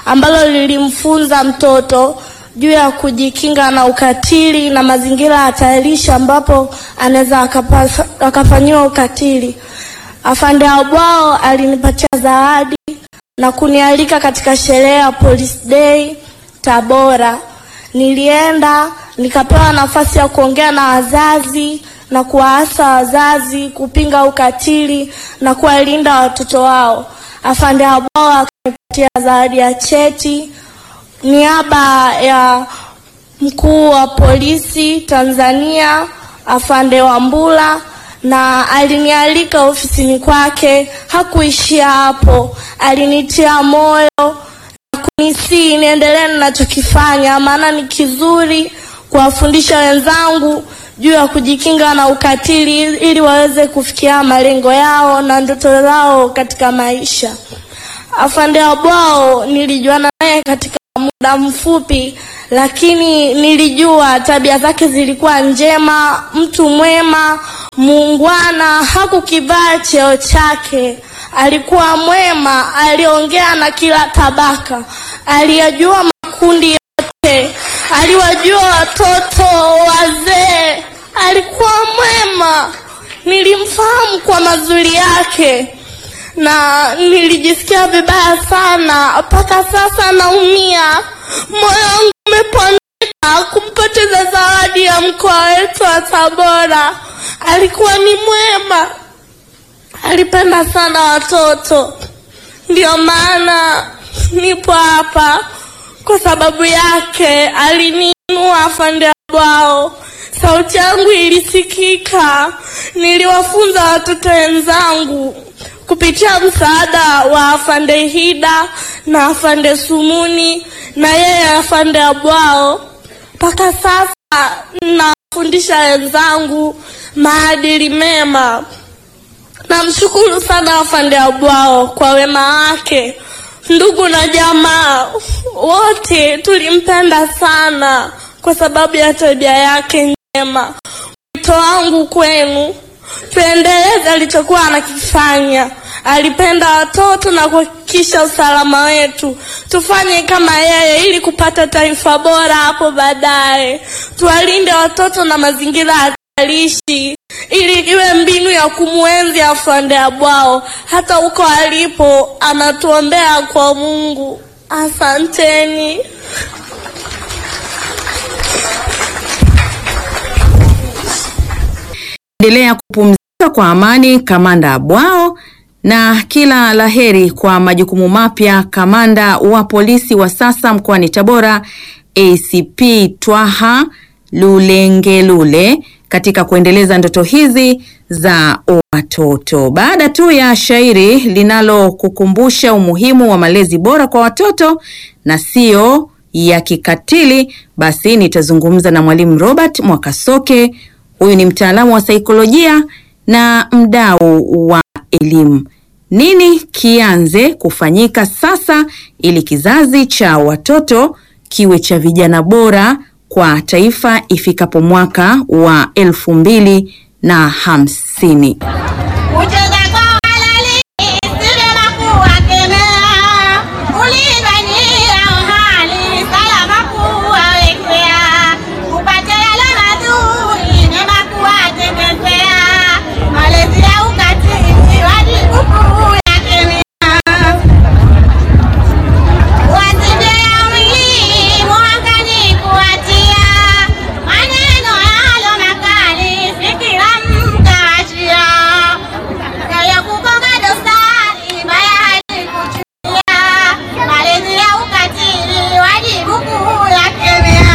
ambalo lilimfunza mtoto juu ya kujikinga na ukatili na mazingira hatarishi ambapo anaweza akapasa- akafanyiwa ukatili. Afande Abwao alinipatia zawadi na kunialika katika sherehe ya Police Day Tabora. Nilienda nikapewa nafasi ya kuongea na wazazi na kuwaasa wazazi kupinga ukatili na kuwalinda watoto wao. Afande Abwao akanipatia zawadi ya cheti niaba ya mkuu wa polisi Tanzania afande Wambura, na alinialika ofisini kwake. Hakuishia hapo, alinitia moyo na kunisii niendelee ninachokifanya, maana ni kizuri kuwafundisha wenzangu juu ya kujikinga na ukatili ili waweze kufikia malengo yao na ndoto zao katika maisha. Afande Abwao nilijuana naye katika muda mfupi, lakini nilijua tabia zake zilikuwa njema, mtu mwema, muungwana, hakukivaa cheo chake. Alikuwa mwema, aliongea na kila tabaka, aliyajua makundi yote, aliwajua watoto, wazee. Alikuwa mwema, nilimfahamu kwa mazuri yake na nilijisikia vibaya sana, mpaka sasa naumia, moyo wangu umepondeka kumpoteza zawadi ya mkoa wetu wa Tabora. Alikuwa ni mwema, alipenda sana watoto, ndio maana nipo hapa kwa sababu yake. Aliniinua afande Abwao, sauti yangu ilisikika, niliwafunza watoto wenzangu kupitia msaada wa afande Hida na afande Sumuni na yeye afande Abwao. Mpaka sasa nafundisha wenzangu maadili mema. Namshukuru sana afande Abwao kwa wema wake. Ndugu na jamaa wote tulimpenda sana kwa sababu ya tabia yake njema. Wito wangu kwenu, tuendeleze alichokuwa anakifanya. Alipenda watoto na kuhakikisha usalama wetu. Tufanye kama yeye ili kupata taifa bora hapo baadaye. Tuwalinde watoto na mazingira hatarishi ili iwe mbinu ya kumwenzi afande Abwao. Hata huko alipo anatuombea kwa Mungu. Asanteni. endelea kupumzika kwa amani kamanda Abwao, na kila laheri kwa majukumu mapya kamanda wa polisi wa sasa mkoani Tabora ACP Twaha Lulengelule katika kuendeleza ndoto hizi za watoto. Baada tu ya shairi linalokukumbusha umuhimu wa malezi bora kwa watoto na sio ya kikatili, basi nitazungumza na mwalimu Robert Mwakasoke. Huyu ni mtaalamu wa saikolojia na mdau wa elimu. Nini kianze kufanyika sasa ili kizazi cha watoto kiwe cha vijana bora kwa taifa ifikapo mwaka wa elfu mbili na hamsini? Kucheza kwa halali si vyema kuwakemea, kulinganyia hali salama kuwawekea, kupata yale mazuri mema kuwatengezea, malezi ya ukatili wajibu kuyakemea. Wasije ya mwili mwangani kuwatia, maneno yalo makali si kila mkaachia. Kaya kugonga dosari baya hadi kuchukia, malezi ya ukatili wajibu kuyakemea.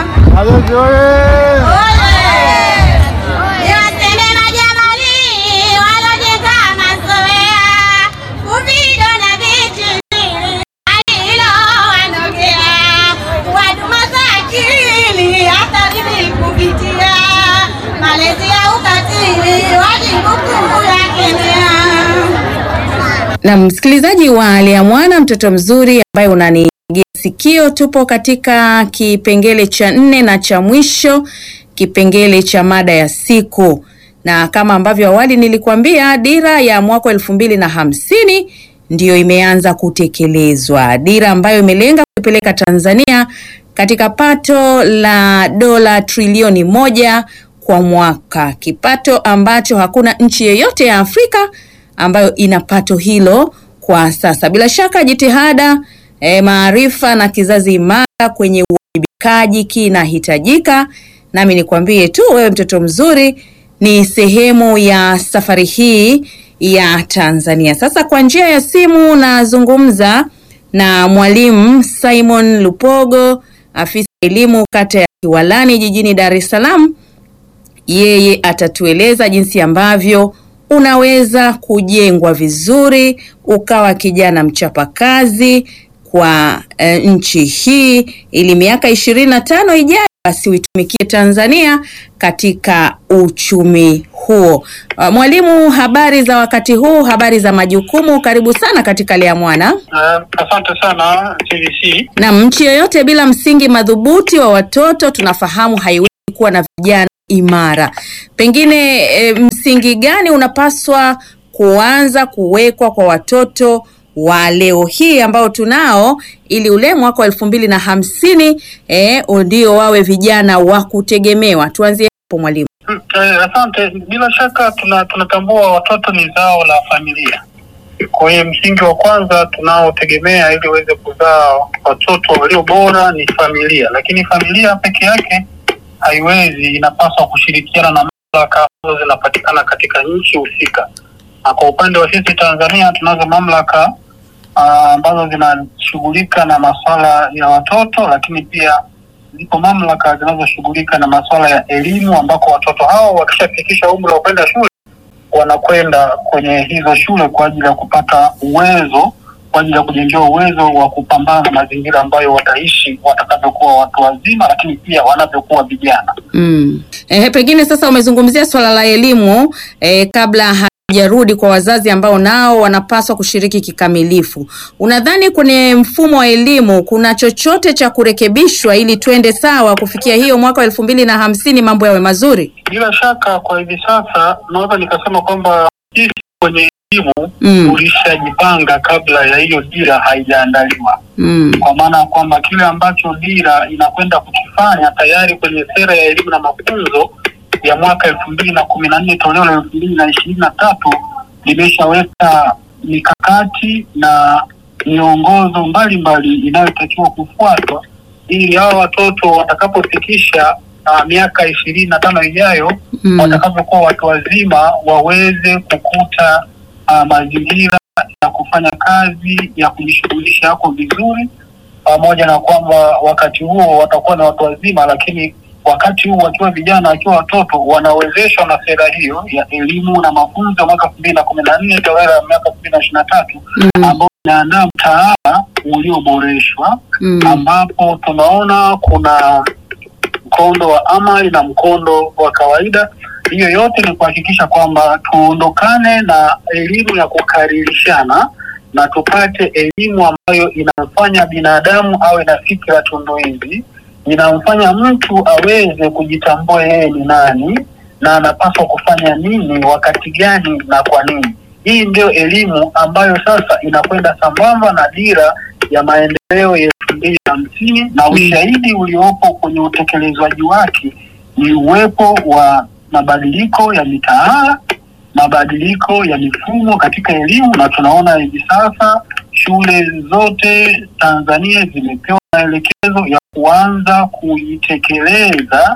Niwaseme majamali walojenga mazoea, kuvido na vijijini alilowanogea, kuwadumaza akili hata mimi kupitia, malezi ya ukatili wajibu kuyakemea. Na msikilizaji wa Aliamwana, mtoto mzuri ambaye unanitegea sikio, tupo katika kipengele cha nne na cha mwisho, kipengele cha mada ya siku, na kama ambavyo awali nilikuambia, dira ya mwaka elfu mbili na hamsini ndiyo imeanza kutekelezwa, dira ambayo imelenga kupeleka Tanzania katika pato la dola trilioni moja kwa mwaka, kipato ambacho hakuna nchi yoyote ya Afrika ambayo ina pato hilo kwa sasa. Bila shaka jitihada, eh, maarifa na kizazi imara kwenye uwajibikaji kinahitajika. Nami nikwambie tu wewe mtoto mzuri ni sehemu ya safari hii ya Tanzania. Sasa kwa njia ya simu nazungumza na mwalimu Simon Lupogo, afisa elimu kata ya Kiwalani jijini Dar es Salaam. Yeye atatueleza jinsi ambavyo unaweza kujengwa vizuri ukawa kijana mchapakazi kwa e, nchi hii ili miaka ishirini na tano ijayo basi uitumikie Tanzania katika uchumi huo. Uh, mwalimu, habari za wakati huu, habari za majukumu, karibu sana katika Lea Mwana. Uh, asante sana TVC. Na nchi yoyote bila msingi madhubuti wa watoto tunafahamu haiwezi kuwa na vijana imara. Pengine e, msingi gani unapaswa kuanza kuwekwa kwa watoto wa leo hii ambao tunao ili ule mwaka wa elfu mbili na hamsini eh, ndio wawe vijana wa kutegemewa. Tuanzie hapo mwalimu. Mm, eh, asante. Bila shaka tuna tunatambua watoto ni zao la familia. Kwa hiyo msingi wa kwanza tunaotegemea ili uweze kuzaa watoto walio bora ni familia, lakini familia peke yake haiwezi, inapaswa kushirikiana na mamlaka ambazo zinapatikana katika nchi husika. Na kwa upande wa sisi Tanzania tunazo mamlaka ah, ambazo zinashughulika na masuala ya watoto, lakini pia zipo mamlaka zinazoshughulika na masuala ya elimu, ambako watoto hao wakishafikisha umri wa kwenda shule wanakwenda kwenye hizo shule kwa ajili ya kupata uwezo, kwa ajili ya kujengewa uwezo wa kupambana na mazingira ambayo wataishi watakavyokuwa watu wazima, lakini pia wanavyokuwa vijana. Mm. Eh, pengine sasa umezungumzia swala la elimu eh, kabla hajarudi kwa wazazi ambao nao wanapaswa kushiriki kikamilifu. Unadhani kwenye mfumo wa elimu kuna chochote cha kurekebishwa ili twende sawa kufikia hiyo mwaka wa elfu mbili na hamsini mambo yawe mazuri? Bila shaka kwa hivi sasa naweza nikasema kwamba sisi kwenye elimu Mm. tulishajipanga kabla ya hiyo dira haijaandaliwa. Mm. kwa maana ya kwamba kile ambacho dira inakwenda kukifanya tayari kwenye sera ya elimu na mafunzo ya mwaka elfu mbili na kumi na nne toleo la elfu mbili na ishirini na tatu limeshaweka mikakati na miongozo mbalimbali inayotakiwa kufuatwa ili hawa watoto watakapofikisha uh, miaka ishirini na tano ijayo Mm. watakapokuwa watu wazima waweze kukuta uh, mazingira ya kufanya kazi ya kujishughulisha yako vizuri, pamoja na kwamba wakati huo watakuwa na watu wazima, lakini wakati huu wakiwa vijana, wakiwa watoto, wanawezeshwa na sera hiyo ya elimu na mafunzo ya mwaka elfu mbili na kumi na nne toleo la miaka elfu mbili na ishirini na tatu Mm. ambao inaandaa mtaala ulioboreshwa Mm. ambapo tunaona kuna mkondo wa amali na mkondo wa kawaida. Hiyo yote ni kuhakikisha kwamba tuondokane na elimu ya kukaririshana na tupate elimu ambayo inamfanya binadamu awe na fikra tunduizi, inamfanya mtu aweze kujitambua yeye ni nani na anapaswa kufanya nini wakati gani na kwa nini. Hii ndio elimu ambayo sasa inakwenda sambamba na dira ya maendeleo ya elfu mbili na hamsini na ushahidi uliopo kwenye utekelezwaji wake ni uwepo wa mabadiliko ya mitaala, mabadiliko ya mifumo katika elimu, na tunaona hivi sasa shule zote Tanzania zimepewa maelekezo ya kuanza kuitekeleza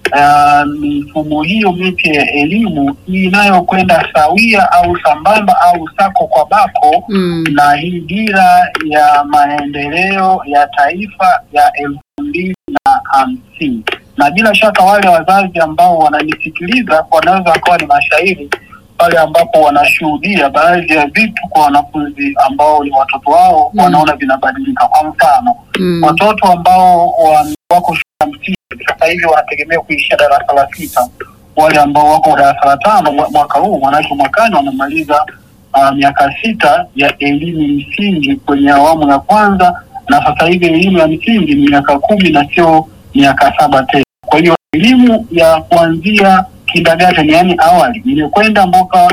uh, mifumo hiyo mipya ya elimu inayokwenda sawia au sambamba au sako kwa bako Mm. na hii dira ya maendeleo ya taifa ya elfu mbili na hamsini na bila shaka wale wazazi ambao wananisikiliza wanaweza wakawa ni mashahidi pale ambapo wanashuhudia baadhi ya vitu kwa wanafunzi ambao ni watoto wao Mm. wanaona vinabadilika. Kwa mfano Mm. watoto ambao wa- wako shule ya msingi sasa hivi wanategemea kuishia darasa la sita. Wale ambao wako darasa la tano mwa- mwaka huu, manake mwakani wanamaliza uh, miaka sita ya elimu msingi kwenye awamu ya kwanza, na sasa hivi elimu ya msingi ni miaka kumi na sio miaka saba tena. Kwa hiyo elimu ya kuanzia kindergarten, yaani awali, imekwenda mpaka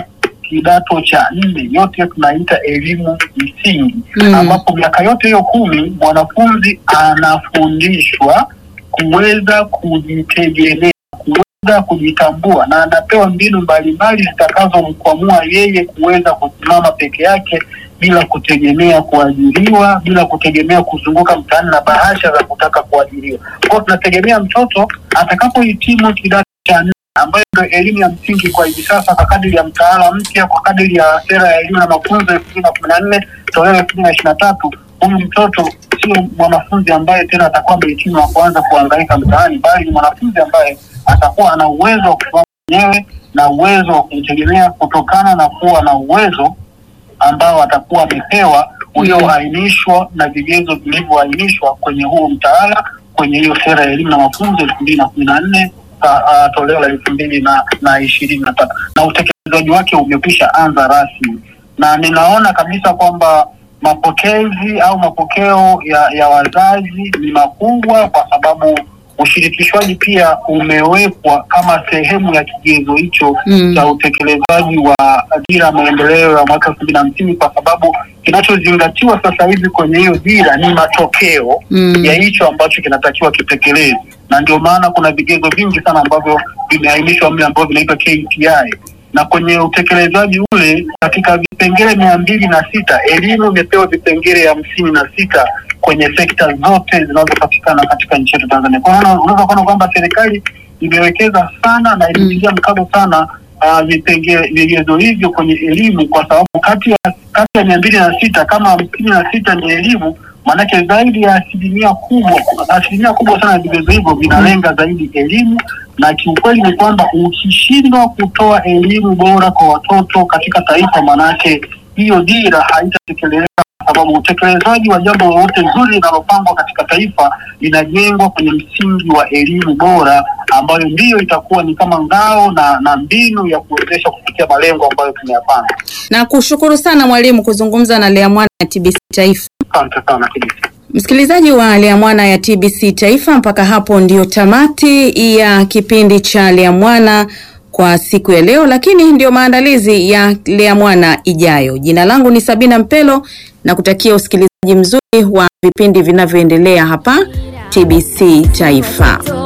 kidato cha nne, yote tunaita elimu msingi Mm. ambapo miaka yote hiyo kumi mwanafunzi anafundishwa kuweza kujitegemea, kuweza kujitambua, na anapewa mbinu mbalimbali zitakazomkwamua yeye kuweza kusimama peke yake bila kutegemea kuajiriwa, bila kutegemea kuzunguka mtaani na bahasha za kutaka kuajiriwa. Kwa hiyo tunategemea mtoto atakapohitimu kidato cha nne ambayo ndio elimu ya msingi kwa hivi sasa, kwa kadiri ya mtaala mpya, kwa kadiri ya sera ya elimu na mafunzo elfu mbili na kumi na nne toleo elfu mbili na ishirini na tatu huyu mtoto sio mwanafunzi ambaye tena atakuwa amehitimu na kuanza kuhangaika mtaani, bali ni mwanafunzi ambaye atakuwa ana uwezo wa kusimama mwenyewe na uwezo wa kujitegemea kutokana na kuwa na uwezo ambao atakuwa amepewa ulioainishwa na vigezo vilivyoainishwa kwenye huo mtaala kwenye hiyo sera ya elimu na mafunzo elfu mbili na kumi na nne toleo la elfu mbili na na ishirini na tatu na utekelezaji wake umekwisha anza rasmi, na ninaona kabisa kwamba mapokezi au mapokeo ya, ya wazazi ni makubwa kwa sababu ushirikishwaji pia umewekwa kama sehemu ya kigezo hicho Mm. cha utekelezaji wa dira ya maendeleo ya mwaka elfu mbili na hamsini kwa sababu kinachozingatiwa sasa hivi kwenye hiyo dira ni matokeo Mm. ya hicho ambacho kinatakiwa kitekelezwe, na ndio maana kuna vigezo vingi sana ambavyo vimeainishwa mle ambavyo vinaitwa KPI na kwenye utekelezaji ule katika vipengele mia mbili na sita elimu imepewa vipengele hamsini na sita kwenye sekta zote zinazopatikana katika nchi yetu Tanzania. Kwa hiyo unaweza kuona kwamba serikali imewekeza sana na ilipigia mkazo sana uh, vipengele vigezo hivyo kwenye elimu, kwa sababu kati ya kati ya mia mbili na sita kama hamsini na sita ni elimu, maanake zaidi ya asilimia kubwa asilimia kubwa sana ya vigezo hivyo vinalenga zaidi elimu, na kiukweli ni kwamba ukishindwa kutoa elimu bora kwa watoto katika taifa, maanake hiyo dira haitatekelezeka kwa sababu utekelezaji wa jambo lolote zuri linalopangwa katika taifa linajengwa kwenye msingi wa elimu bora ambayo ndiyo itakuwa ni kama ngao na, na mbinu ya kuwezesha kufikia malengo ambayo tumeyapanga. Na kushukuru sana mwalimu kuzungumza na Lea Mwana ya TBC Taifa. Asante sana Kibisi. Msikilizaji wa Lea Mwana ya TBC Taifa, mpaka hapo ndio tamati ya kipindi cha Lea Mwana kwa siku ya leo, lakini ndio maandalizi ya Lea Mwana ijayo. Jina langu ni Sabina Mpelo na kutakia usikilizaji mzuri wa vipindi vinavyoendelea hapa TBC Taifa.